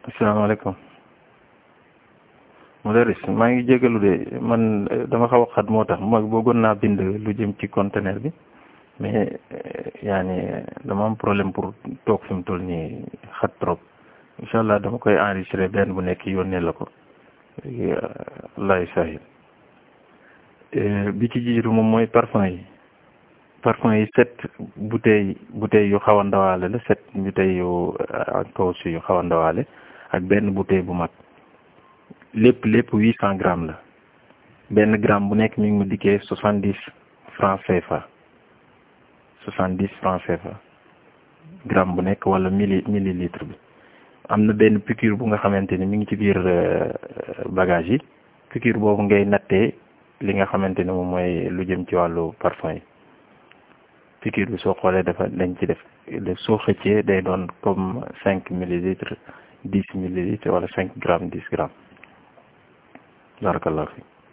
asalaamaaleykum mudaris maa ngi jégalu de man dama xaw a xat moo tax ma bëggoon naa bind lu jëm ci conteneur bi mais yaani dama am problème pour toog fi mu toll nii xat trop incha allah dama koy enregistré benn bu nekk yónnee la ko lay sahil bi ci jiitu moom mooy parfum yi parfum yi sept bouteille bouteille yu xaw a ndawaale la sept bouteille yu ak kaw si yu xaw a ndawaale ak benn bouteille bu mag lépp lépp huit cent grammes la benn gramme bu nekk mi ngi mu dikkee soixante dix francs CFA soixante dix francs CFA gramme bu nekk wala milli millilitre bi am na benn piqûre bu nga xamante ni mi ngi ci biir bagage yi piqûre boobu ngay nattee li nga xamante ni moom mooy lu jëm ci wàllu parfum yi piqûre bi soo xoolee dafa dañ ci def soo xëccee day doon comme cinq millilitres dix millilitres wala cinq grammes dix grammes barakallahu fi